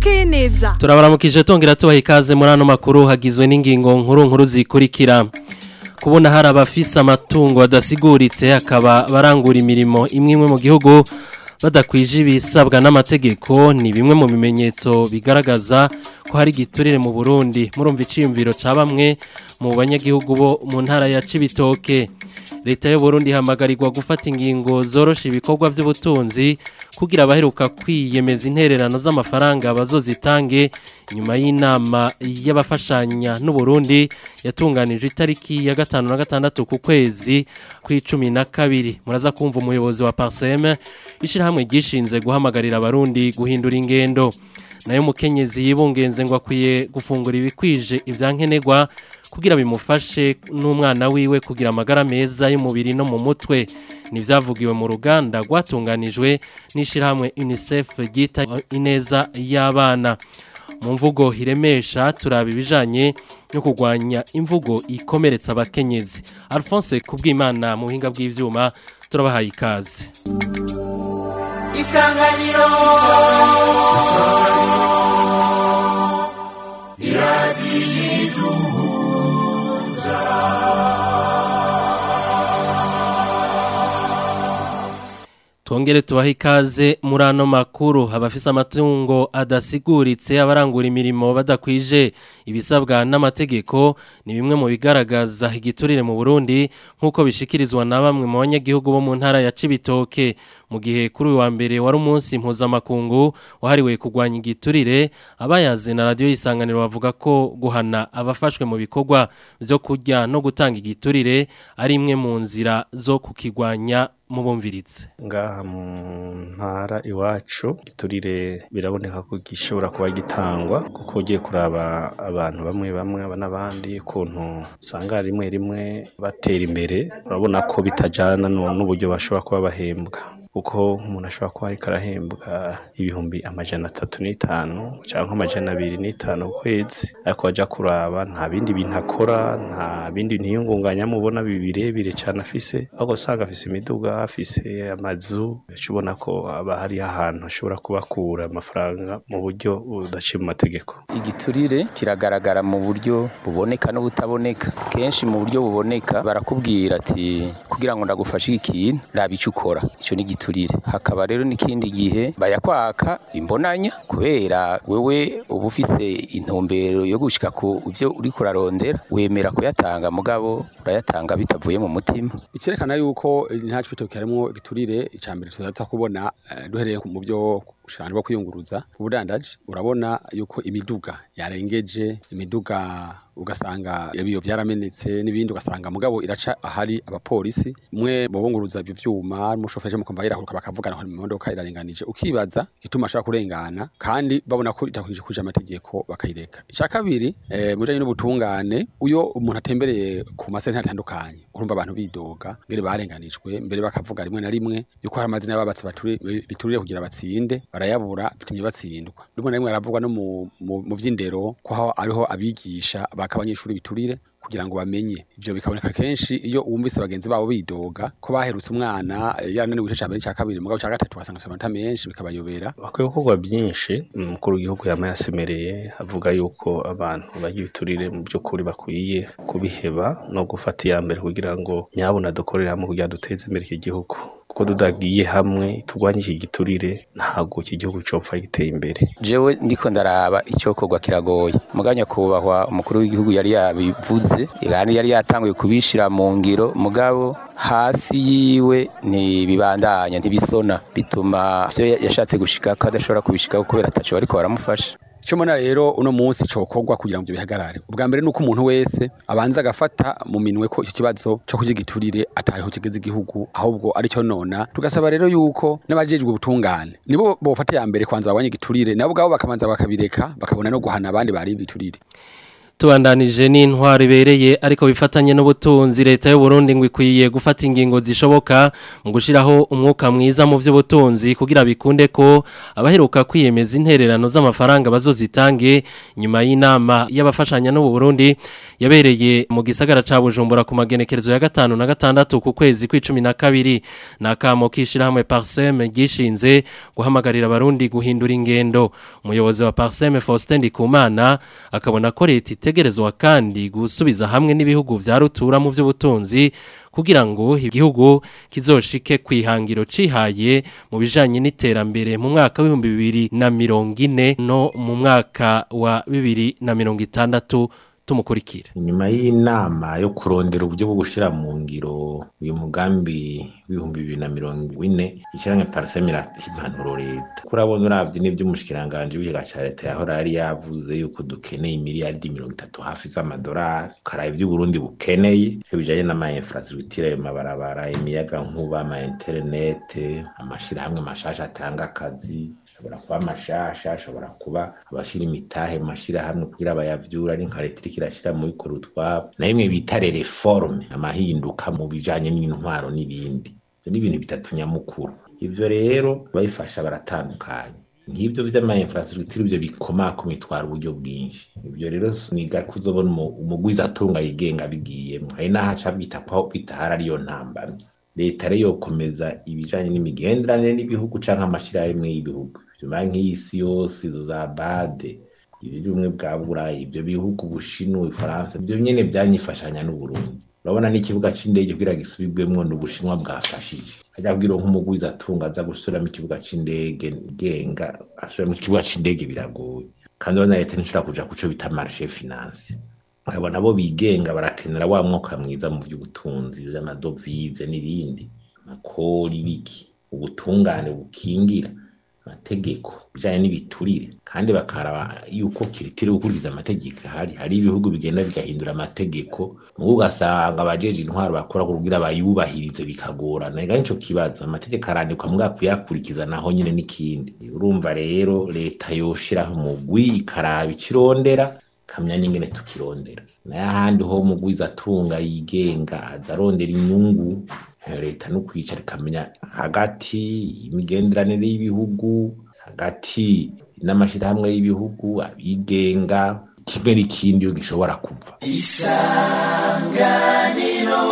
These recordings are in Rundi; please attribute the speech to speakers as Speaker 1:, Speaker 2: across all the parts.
Speaker 1: bukeye neza
Speaker 2: turabaramukije tongera tubaha ikaze muri ano makuru hagizwe n'ingingo nkuru nkuru zikurikira kubona hari abafise amatungo adasiguritse hakaba barangura imirimo imwe imwe mu gihugu badakwije ibisabwa n'amategeko ni bimwe mu bimenyetso bigaragaza ko hari igiturire mu Burundi murumva iciyumviro ca bamwe mu banyagihugu bo mu ntara ya Cibitoke leta y'u Burundi hamagarirwa gufata ingingo zorosha ibikorwa by'ubutunzi kugira abaheruka kwiyemeza intererano z'amafaranga bazozitange nyuma y'inama y'abafashanya n'u Burundi yatunganije itariki ya gatanu na gatandatu ku kwezi kw'icumi na kabiri muraza kumva umuyobozi wa Parsem ishirahamwe gishinze guhamagarira abarundi guhindura ingendo nayo mukenyezi yibungenze ngo akwiye gufungura ibikwije ivyankenerwa kugira bimufashe n'umwana wiwe kugira amagara meza y'umubiri no mu mutwe nivyavugiwe mu ruganda rwatunganijwe n'ishirahamwe UNICEF ryita ineza y'abana mu mvugo hiremesha turaba ibijanye no kurwanya imvugo ikomeretsa abakenyezi Alphonse kubwimana mu buhinga bw'ivyuma turabahaye ikaze
Speaker 3: isanganiro
Speaker 2: Twongere tubahe ikaze muri ano makuru abafise amatungo adasiguritse abarangura imirimo badakwije ibisabwa n'amategeko ni bimwe mu bigaragaza igiturire mu Burundi nk'uko bishikirizwa na bamwe mu banyagihugu bo mu ntara ya Cibitoke mu gihe kuri uyu wa mbere wari umunsi mpuzamakungu wahariwe kurwanya igiturire abayaze na radio isanganiro bavuga ko guhana abafashwe mu bikorwa byo kurya no gutanga igiturire ari imwe mu nzira zo kukigwanya mubumviritse
Speaker 4: ngaha mu ntara iwacu giturire biraboneka ko gishobora kuba gitangwa kuko ugiye kuraba abantu bamwe bamwe aba n'abandi ukuntu usanga rimwe rimwe batera imbere urabona ko bitajyana n'uburyo bashobora kuba bahembwa kuko umuntu ashobora kuba ariko arahembwa ibihumbi amajana atatu n'itanu cyangwa amajana abiri n'itanu ku kwezi ariko wajya kuraba nta bindi bintu akora nta bindi ntiyungunganya mubona birebire cyane afise ahubwo usanga afise imiduga afise amazu ubona ko haba hari ahantu ashobora kubakura amafaranga mu buryo budaciye mu mategeko
Speaker 5: igiturire kiragaragara mu buryo buboneka n'ubutaboneka kenshi mu buryo buboneka barakubwira ati kugira ngo ndagufashe ikintu raba icyo ukora icyo ni igiturire hakaba rero n'ikindi gihe bayakwaka imbonanya kubera wewe uba ufise intumbero yo gushika ku byo uri kurarondera wemera kuyatanga mugabo urayatanga bitavuye mu mutima
Speaker 6: icyerekana yuko nta cibitoki harimo igiturire icambere tuzata kubona duhereye mu byo ushanje bwo kwiyunguruza ubudandaji urabona yuko imiduga yarengeje imiduga ugasanga ibiyo byaramenetse n'ibindi ugasanga mugabo iraca ahari abapolisi mwe bobunguruza ibyo vyuma mushoferi mu kumva irakuruka bakavugana ko imodoka irarenganije ukibaza gituma ashaka kurengana kandi babona ko itakwije kuje amategeko bakayireka icya kabiri eh, mujanye n'ubutungane uyo umuntu atembereye ku masentare atandukanye urumva abantu bidoga ngere barenganijwe mbere bakavuga rimwe na rimwe yuko hari amazina y'ababatsi biturire kugira batsinde barayabura bitumye batsindwa rimwe na rimwe aravugwa no mu, mu, mu vy'indero ko ariho abigisha baka abanyeshuri biturire kugira ngo bamenye ibyo bikaboneka kenshi iyo wumvise bagenzi babo bidoga ko baherutse umwana yarananiwe igice cya mbere cya kabiri mugabo cya gatatu ugasanga amanota menshi bikabayobera
Speaker 4: bakwiye gukorwa byinshi umukuru w'igihugu yama yasemereye avuga yuko abantu bagira ibiturire mu by'ukuri bakwiye kubiheba no gufata iya mbere kugira ngo nyabona dukoreramo kugira duteze imbere iki gihugu kuko tudagiye hamwe turwanye iki giturire ntabwo iki gihugu copfa giteye imbere
Speaker 5: jewe ndiko ndaraba icyokorwa kiragoye muganya kubahwa umukuru w'igihugu yari yabivuze kandi yari yatanguye kubishira mu ngiro mugabo hasi yiwe ntibibandanya ntibisona bituma ivyo yashatse gushika ko adashobora kubishikaho kubera ataco bariko baramufasha
Speaker 6: icyo mbona rero uno munsi cokorwa kugira ngo ibyo bihagarare ubwa mbere nuko umuntu wese abanza agafata mu minwe ko icyo kibazo cyo kurya igiturire atayeho kigeze igihugu ahubwo ari cyo nona tugasaba rero yuko n'abajejwe ubutungane nibo bofata ya mbere kwanza babonye igiturire nabo ubwabo bakabanza bakabireka bakabona no guhana abandi bari ibiturire
Speaker 2: tubandanije n'intwaro ibereye ariko bifatanye n'ubutunzi leta y'u Burundi ngo ikwiye gufata ingingo zishoboka mu gushiraho umwuka mwiza mu by'ubutunzi kugira bikunde ko abaheruka kwiyemeza intererano z'amafaranga bazozitange nyuma y'inama y'abafashanya n'u Burundi yabereye mu gisagara ca Bujumbura ku magenekerezo ya gatanu na gatandatu ku kwezi kw'icumi na kabiri nakamo kishirahamwe Parsem gishinze guhamagarira abarundi guhindura ingendo umuyobozi wa Parsem Faustin Ndikumana akabona ko leta itegerezwa kandi gusubiza hamwe n'ibihugu vya rutura mu by'ubutunzi kugira ngo igihugu kizoshike kwihangiro cihaye mu bijanye n'iterambere mu mwaka w'ibihumbi bibiri na mirongo ine no mu mwaka wa bibiri na mirongo itandatu tumukurikira
Speaker 1: inyuma y'inama yo kurondera uburyo bwo gushira mu ngiro uyu mugambi w'ibihumbi bibiri na mirongo ine ishyirahamwe pariseme impanuro leta kurabona uravye n'ivy'umushikiranganji w'ikiga ca leta yahora yari yavuze yuko dukeneye imiliyaridi mirongo itatu hafi z'amadolari ukaraba ivy'uburundi bukeneye ivyo bijanye n'ama infrastructure ayo mabarabara imiyaga nkuba ama interinete amashirahamwe mashasha atanga akazi ashobora kuba amashasha ashobora kuba abashira imitahe mu mashirahamwe kugira bayavyura ari nka leta iriko irashira mu bikora utwabo na bimwe bita reforme amahinduka mu bijanye n'intwaro n'ibindi ivyo ni ibintu bitatu nyamukuru ivyo rero babifasha baratandukanye nk'ibyo vy'ama infrastructure ivyo bikomako mitwara uburyo bwinshi ivyo rero niga kuzobona umugwiza atunga yigenga bigiyemwo hari n'aho aca bita ko bitahari ariyo ntambamyi leta rero yokomeza ibijanye n'imigenderanire n'ibihugu canke amashirahamwe y'ibihugu nyuma nk'isi yose izo za bade ibirumwe bwa burayi ibyo bihugu bushinwa ifaransa ibyo nyene byanyifashanya n'uburundi urabona n'ikibuga c'indege kugira gisubirwemwo n'ubushinwa bwafashije ajya kubwira nk'umugwiza atunga aza gusubiramo ikibuga c'indege genga asubiramo ikibuga c'indege biragoye kandi urabona leta ntishobora kuja kuco bita marshe finance abo nabo bigenga barakenera wa mwuka mwiza mu vy'ubutunzi vy'amadovize n'ibindi amakori biki ubutungane bukingira amategeko bijanye n'ibiturire kandi bakaraba yuko kiritire gukurikiza amategeko ahari hari ibihugu bigenda bigahindura amategeko mugo ugasanga abajeje intwaro bakora kugira bayubahirize bikagorana ega nico kibazo amategeko arandikwa mbwa kuyakurikiza naho nyine n'ikindi urumva rero leta yoshiraho umugwi ikaraba ikirondera kamya n'ingene tukirondera nayo ahandi ho umugwiza atunga yigenga aza arondera inyungu leta no kwicara ikamenya hagati imigenderanire y'ibihugu hagati n'amashirahamwe y'ibihugu abigenga kimwe n'ikindi iyo gishobora kuva
Speaker 3: isanganiro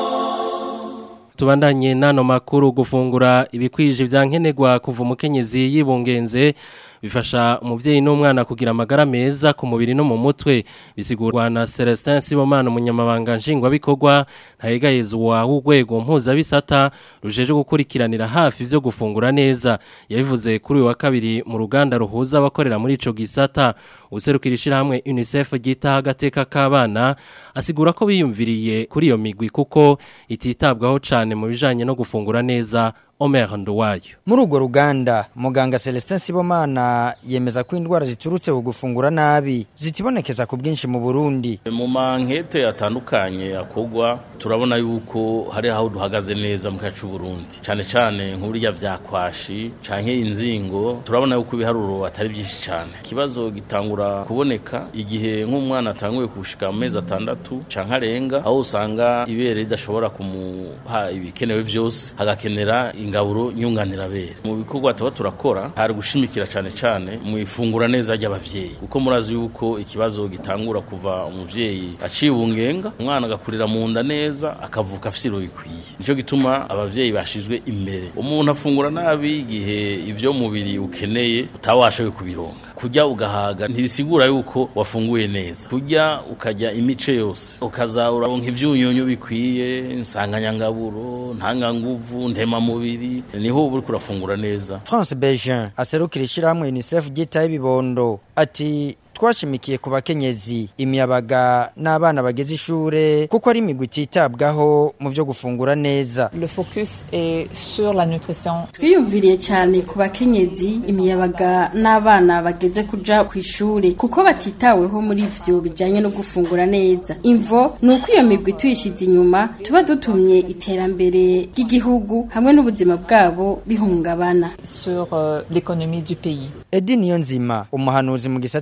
Speaker 2: tubandanye nano makuru gufungura ibikwije vyankenerwa kuva umukenyezi yibungenze bifasha umuvyeyi n'umwana kugira amagara meza ku mubiri no mu mutwe bisigurwa na Celestin Sibomana umunyamabanga nshingwa bikorwa ntayegayezwa w'urwego mpuza bisata rujeje gukurikiranira hafi vyo gufungura neza yabivuze kuri uyu wa kabiri mu ruganda ruhuza abakorera muri ico gisata userukira ishirahamwe UNICEF gita agateka k'abana asigura ko biyumviriye kuri iyo migwi kuko ititabwaho cane mu bijanye no gufungura neza Omer Nduwayo.
Speaker 7: Muri urwo ruganda muganga Celestin Sibomana yemeza ko indwara ziturutse ku gufungura nabi zitibonekeza ku bwinshi mu Burundi.
Speaker 8: Mu mankete atandukanye akogwa turabona yuko hari aho duhagaze neza mu kacu Burundi. Cyane cyane nk'urya vyakwashi canke inzingo turabona yuko ibiharuro atari byinshi cyane. Kibazo gitangura kuboneka igihe nk'umwana atanguye kushika mu mezi atandatu canke arenga aho usanga ibere ridashobora kumuha ibikenewe vyose hagakenera ingaburo nyunganirabere mu bikorwa tuba turakora hari gushimikira cyane cyane mu ifungura neza ry'abavyeyi kuko murazi yuko ikibazo gitangura kuva umuvyeyi acibungenga umwana agakurira mu nda neza akavuka afite iro bikwiye nico gituma abavyeyi bashizwe imbere umuntu afungura nabi igihe ivyo mubiri ukeneye utawashoboye kubironga kurya ugahaga ntibisigura yuko wafunguye neza kurya ukajya imice yose ukaza uraronka ivyunyunyu bikwiye insanganyangaburo ntanganguvu ndemamubiri niho uba uriko urafungura neza
Speaker 7: France Bejean aserukira ishirahamwe UNICEF ryitaye ibibondo ati twashimikiye ku bakenyezi imiyabaga n'abana bageze ishure kuko ari imigwi ititabwaho mu byo gufungura neza
Speaker 9: Le focus est sur la nutrition.
Speaker 10: twiyumviriye cyane ku bakenyezi imiyabaga n'abana bageze kuja ku ishuri kuko batitaweho muri ivyo bijanye no gufungura neza imvo ni uko iyo migwi tuyishize inyuma tuba dutumye iterambere ry'igihugu hamwe n'ubuzima bwabo bihungabana
Speaker 9: sur euh, l'économie du pays.
Speaker 7: Edi Niyonzima umuhanuzi mu gisata c'uburimyi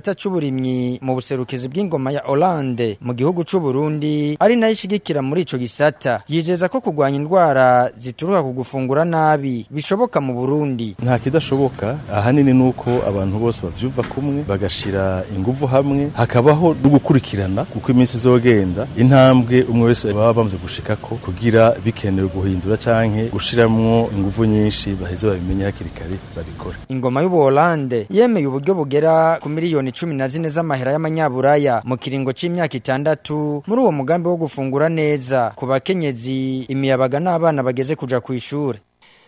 Speaker 7: n'uburimyi mu buserukizi bw'ingoma ya Hollande mu gihugu c'u Burundi ari nayo ishigikira muri ico gisata yizeza ko kurwanya indwara zituruka ku gufungura nabi bishoboka mu Burundi
Speaker 3: nta kidashoboka ahanini nuko abantu bose bavyuva kumwe bagashira inguvu hamwe hakabaho no gukurikirana kuko iminsi izogenda intambwe umwe wese baba bamaze gushikako kugira bikenewe guhindura canke gushiramwo inguvu nyinshi baheze babimenye hakiri kare babikore
Speaker 7: ingoma y'ubuholande yemeye uburyo bugera ku miliyoni cumi na zine z'amahera y'amanyaburaya mu kiringo c'imyaka itandatu muri uwo mugambi wo gufungura neza ku bakenyezi imiyabaga n'abana bageze kuja kw'ishure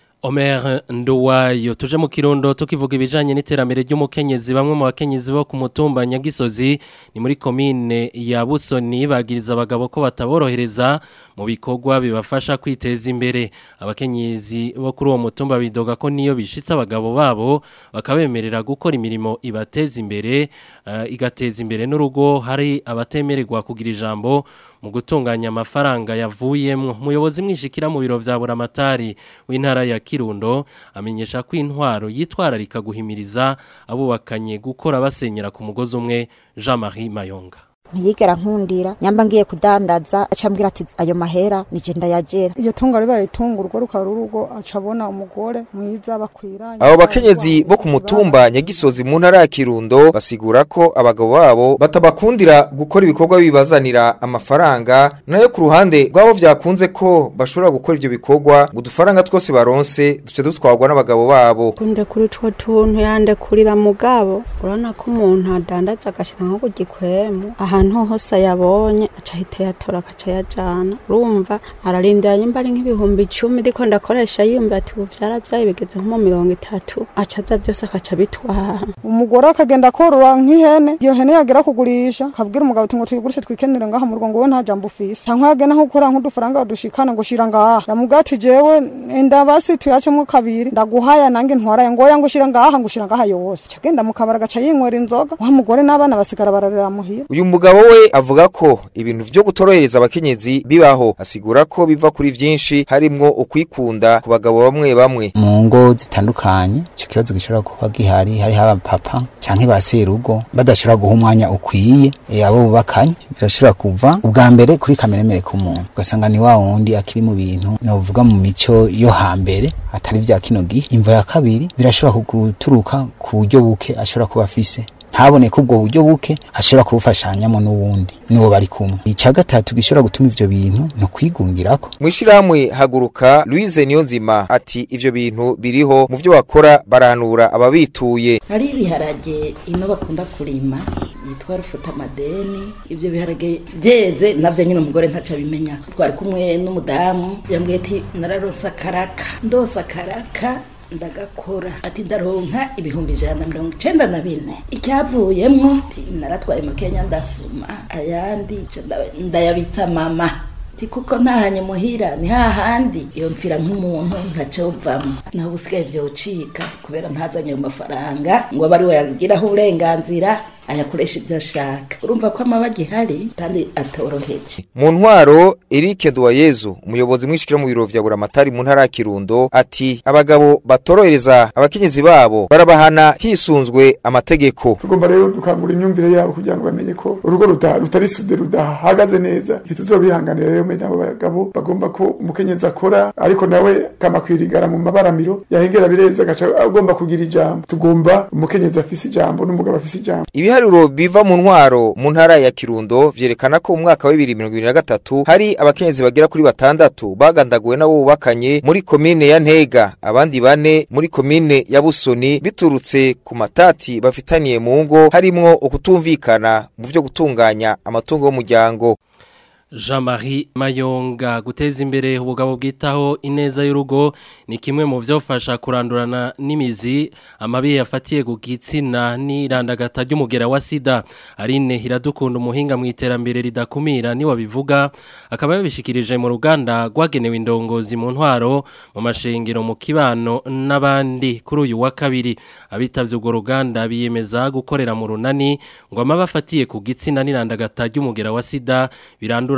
Speaker 2: Omer Nduwayo tuje mu kirundo tukivuga ibijanye n'iterambere ry'umukenyezi bamwe mu bakenyezi bo ku mutumba Nyagisozi ni muri komine ya Busoni bagiriza abagabo ko bataborohereza mu bikorwa bibafasha kwiteza imbere abakenyezi bo kuri uwo mutumba bidoga ko niyo bishitse abagabo babo bakabemerera gukora imirimo ibateza imbere uh, igateza imbere n'urugo hari abatemererwa kugira ijambo mu gutunganya amafaranga yavuyemwo umuyobozi mwishikira mu biro vya buramatari w'intara ya Kirundo amenyesha ko intwaro yitwararika guhimiriza abubakanye gukora basenyera ku mugozi umwe Jean-Marie Mayonga
Speaker 11: ntiyigera nkundira nyamba ngiye kudandaza acambwira ati ayo mahera nije ndayagera
Speaker 12: iyo tunga ribaye itunga urwo rukaba urugo acabona umugore mwiza bakwiranye
Speaker 13: abo bakenyezi bo ku mutumba nyagisozi mu ntara ya Kirundo basigura ko abagabo babo batabakundira gukora ibikorwa bibazanira amafaranga nayo ku ruhande rwabo vyakunze ko bashobora gukora ivyo bikorwa ngo udufaranga twose baronse duce dutwarwa n'abagabo babo
Speaker 14: kunde kuri two tuntu yande kurira mugabo urabona ko umuntu adandaza agashira nko ku gikwemu ahantu hose yabonye aca ahita yatora agaca yajana urumva ararindira nyimba ari nk'ibihumbi icumi ariko ndakoresha yumva ati ubu vyaravyaye bigeze nko mu mirongo itatu aca aza vyose akaca bitwara
Speaker 12: umugore akagenda korora nk'ihene iyo hene yagera kugurisha akabwira umugabo ati ngo tuyigurishe twikenere ngaha mu rugo ngo we nta jambo ufise canke yagenda nko gukora nk'udufaranga dushikana ngo shira ngaha yamubwira ati jewe enda basi tuyacemwo kabiri ndaguhaya nange ntwaraye ngoya ngo shira ngaha ngo shira ngaha yose cagenda mu kabara agaca yinywera inzoga wa mugore n'abana basigara bararira muhira
Speaker 13: uyu mugabo we avuga ko ibintu vyo gutorohereza abakenyezi bibaho asigura ko biva kuri vyinshi harimwo ukwikunda ku bagabo bamwe bamwe
Speaker 15: mu ngo zitandukanye icyo kibazo gishobora kuba gihari hariho abapapa canke ba serugo badashobora guha umwanya ukwiye e, abo bubakanye birashobora kuva ubwa mbere kuri kameremere k'umuntu ugasanga ni wa wundi akiri mu bintu novuga mu mico yo hambere atari vya kino gihe imvo ya kabiri birashobora guturuka ku buryo buke ashobora kuba afise ntabone ko ubwo buryo buke ashobora kubufashanyamo n'uwundi n'uwo bari kumwe icya gatatu gishobora gutuma ivyo bintu ni ukwigungirako
Speaker 13: mwishirahamwe haguruka Louise Niyonzima ati ivyo bintu biriho mu vyo bakora baranura ababituye
Speaker 16: hari ibiharage ino bakunda kurima yitwa rufuta madeni ivyo biharage vyeze navyo nyine umugore ntaca bimenya twari kumwe n'umudamu yambwiye ati nararonse akaraka ndose akaraka ndagakora ati ndaronka ibihumbi ijana na mirongo icenda na bine icyavuyemwo naratwaye mu kenya ndasuma ayandi ndayabitsa mama ti kuko ntahanye muhira ni hahandi iyo mfira nk'umuntu ntacovamo naho ubusigaye vyocika kubera ntazanye ayo mafaranga ngo abe ari we yagiraho uburenganzira ayakoresha ibyo ashaka urumva ko amaba agihari kandi atoroheje
Speaker 13: mu ntwaro Eric Nduwayezu umuyobozi mwishikira mu biro vya Buramatari mu ntara ya Kirundo ati abagabo batorohereza abakenyezi babo barabahana hisunzwe amategeko
Speaker 17: tugomba rero dukangura imyumvire yabo kugira ngo bamenye ko urugo rutari sude rudahagaze neza ntituzobihanganira rero menya abo bagabo bagomba ko umukenyezi akora ariko nawe kama kwirigara mu mabaramiro yahengera bireza agaca agomba kugira ijambo tugomba umukenyezi afise ijambo n'umugabo afise ijambo
Speaker 13: ibiharuro biva mu ntwaro mu ntara ya Kirundo vyerekana ko mu mwaka wa 2023 hari abakenyezi bagera kuri batandatu bagandaguwe nabo bubakanye muri komine ya Ntega abandi bane muri komine ya Busoni biturutse ku matati bafitaniye mu ngo harimwo ukutumvikana mu vyo gutunganya amatungo y'umuryango
Speaker 2: Jean-Marie Mayonga guteza imbere ubugabo bwitaho ineza y'urugo ni kimwe mu byofasha kurandurana n'imizi amabi yafatiye ku gitsina n'irandagata ry'umugera wa sida Aline Hiradukunda umuhinga mu iterambere ridakumira ni wabivuga akaba yabishikirije mu ruganda rwagenewe indongozi mu ntwaro mu mashengero mu kibano n'abandi kuri uyu wa kabiri abitavye urwo ruganda biyemeza gukorera mu runani ngo amaba afatiye ku gitsina n'irandagata ry'umugera wa sida birandura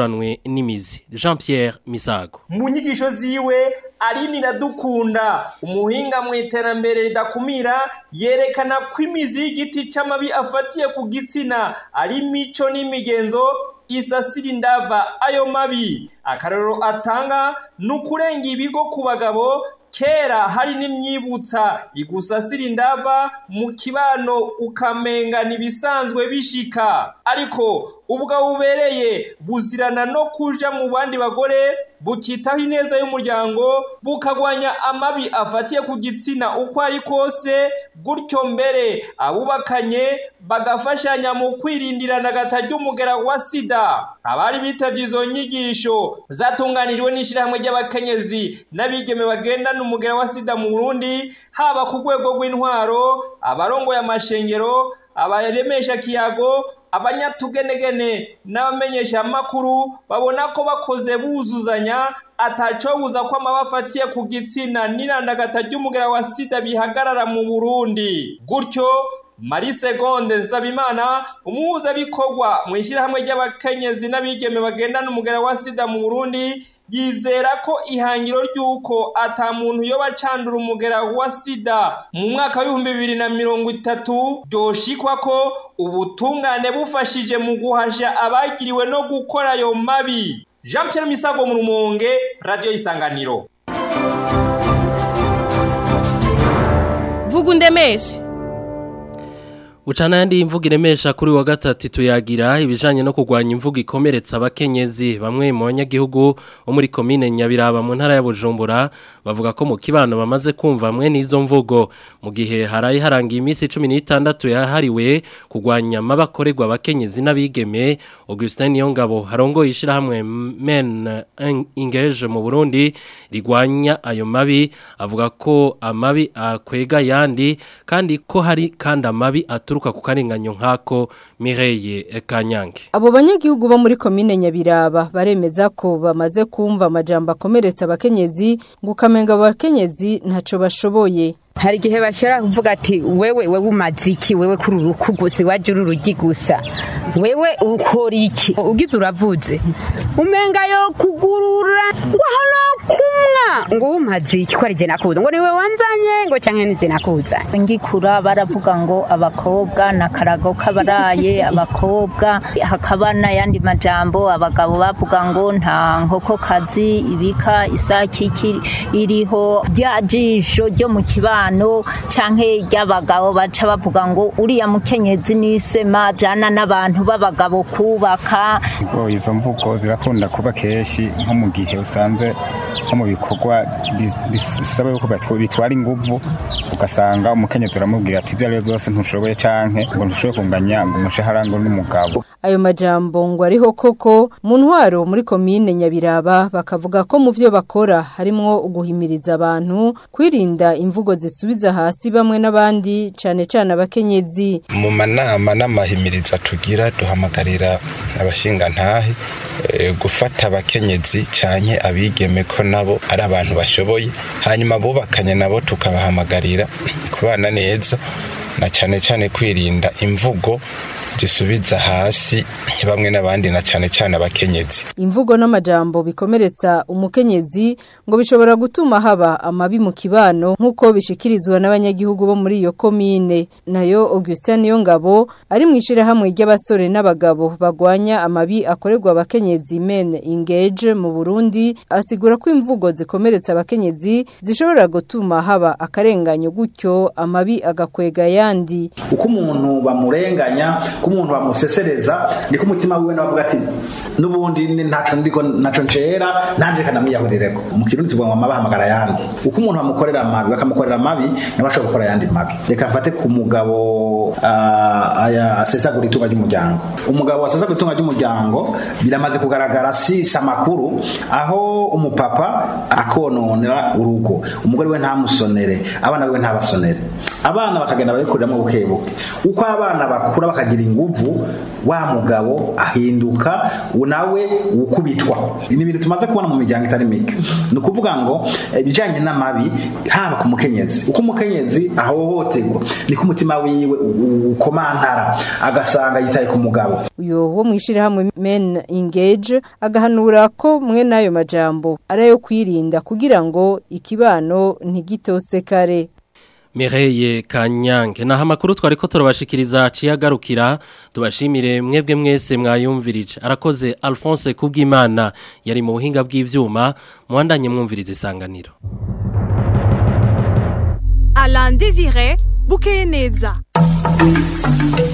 Speaker 2: baranduranwe n'imizi Jean Pierre Misago
Speaker 18: mu nyigisho ziwe Aline Iradukunda umuhinga mu iterambere ridakumira yerekana ko imizi y'igiti c'amabi afatiye ku gitsina ari mico n'imigenzo isasira indava ayo mabi akarorero atanga ni ukurenga ibigo ku bagabo kera hari n'imyibutsa igusasira indava mu kibano ukamenga ntibisanzwe bishika ariko ubwo bubereye buzirana no kuja mu bandi bagore bukitaho ineza y'umuryango bukagwanya amabi afatiye ku gitsina uko ari kose gutyo mbere abubakanye bagafashanya mu kwirindirana agatarya umugera wa sida abari bitavye izo nyigisho zatunganijwe n'ishirahamwe ry'abakenyezi n'abigeme bagendana umugera wa sida mu Burundi haba ku rwego rw'intwaro abarongoye amashengero abaremesha kiyago abanyatugenegene n'abamenyesha amakuru babona ko bakoze buzuzanya atacobuza ko amaba afatiye ku gitsina n'irandagata ry'umugera wa sida bihagarara mu Burundi gutyo Marie Segonde Nsabimana umuhuzabikorwa mu ishyirahamwe ry'abakenyezi n'abigeme bagendana umugera wa sida mu Burundi yizera ko ihangiro ry'uko ata muntu yoba acandura umugera wa sida mu mwaka w'ibihumbi bibiri na mirongo itatu byoshikwa ko ubutungane bufashije mu guhasha abagiriwe no gukora ayo mabi jean Pierre misago mu rumonge radiyo y'isanganiro
Speaker 19: vuga undemeshe
Speaker 2: Uchana yandi imvugo iremesha kuri wa gatatu tuyagira ibijanye no kugwanya imvugo ikomeretsa abakenyezi bamwe mu banyagihugu bo muri komine Nyabiraba mu ntara ya Bujumbura bavuga ko mu kibano bamaze kumva amwe n'izo mvugo mu gihe harayi harangiye iminsi 16 yahariwe kugwanya amabakorerwa abakenyezi n'abigeme Augustin Yongabo harongo yishira hamwe Men Engage mu Burundi rigwanya ayo mabi avuga ko amabi akwega yandi kandi ko hari kandi amabi aturuka ku karinganyo nkako Mireille Kanyange
Speaker 20: Abo banyagihugu bo muri komine Nyabiraba baremeza ko bamaze kumva amajambo akomeretsa abakenyezi ngo kamenga abakenyezi ntaco bashoboye
Speaker 21: hari igihe bashobora kuvuga ati wewe wewe umaze iki wewe kuri uruku gusa iwaje uri urugi gusa wewe ukora iki ugize uravuze umenga yo kugurura ngo hano kumwa ngo umaze iki ko ari je nakuza ngo niwe wanzanye ngo cyangwa ni je nakuza
Speaker 22: ngikura baravuga ngo abakobwa na karago kabaraye abakobwa hakaba n'ayandi majambo abagabo bavuga ngo nta nkoko kazi ibika isaki iriho rya jisho ryo mu kibano abantu canke ry'abagabo baca bavuga ngo uriya mukenyezi nisema jana n'abantu b'abagabo kubaka
Speaker 23: izo mvugo zirakunda kuba kenshi nko mu gihe usanze nko mu bikorwa bisaba yuko bitwara inguvu ugasanga umukenyezi uramubwira ati ibyo ari byo byose ntushoboye canke ngo ntushoboye kunganya ngo umushahara ngo n'umugabo
Speaker 20: ayo majambo ngo ariho koko mu ntwaro muri komine Nyabiraba bakavuga ko mu byo bakora harimo uguhimiriza abantu kwirinda imvugo zisubiza hasi bamwe n'abandi cane cane abakenyezi
Speaker 24: mu manama n'amahimiriza tugira duhamagarira abashinga ntahe e, gufata abakenyezi canke abigeme ko nabo ari abantu bashoboye hanyuma bubakanye nabo tukabahamagarira kubana neza na cane cane kwirinda imvugo zisubiza hasi bamwe n'abandi na cyane cyane abakenyezi
Speaker 20: imvugo n'amajambo bikomeretsa umukenyezi ngo bishobora gutuma haba amabi mu kibano nk'uko bishikirizwa n'abanyagihugu bo muri iyo komine nayo Augustin Niyongabo ari mu ishirahamwe ry'abasore n'abagabo bagwanya amabi akorerwa abakenyezi men engage mu Burundi asigura ko imvugo zikomeretsa abakenyezi zishobora gutuma haba akarenganyo gutyo amabi agakwega yandi
Speaker 25: uko umuntu bamurenganya ko umuntu bamusesereza niko umutima wiwe navuga ati nubundi ntaco ndiko naco ncera nanje kanamwiyahurireko mu kirundi tuvuga ngo amabahamagara yandi uko umuntu bamukorera amabi bakamukorera amabi nawe ashobora gukora yandi mabi reka mfate ku mugabo uh, aya asesagura itunga ry'umuryango umugabo asesagura itunga ry'umuryango biramaze kugaragara si samakuru aho umupapa akononera urugo umugore we ntamusonere abana biwe ntabasonere abana bakagenda babikuriramo buke buke uko abana bakura bakagira inguvu wa mugabo ahinduka nawe ukubitwa ni ibintu tumaze kubona mu miryango itari mike ni ukuvuga ngo ibijyanye n'amabi haba ku mukenyezi uko umukenyezi ahohoterwa niko umutima wiwe ukomantara agasanga yitaye ku mugabo
Speaker 20: uyo wo mwishirahamwe men engage agahanura ko mwe nayo majambo arayo kwirinda kugira ngo ikibano ntigitose kare
Speaker 2: Mireye Kanyange naha makuru twari ko turabashikiriza ciyagarukira tubashimire mwebwe mwese mwayumvirije arakoze Alphonse Kubwimana yari mu buhinga bw'ivyuma muhandanye mwumviriza isanganiro
Speaker 1: Alain Désiré Bukeye neza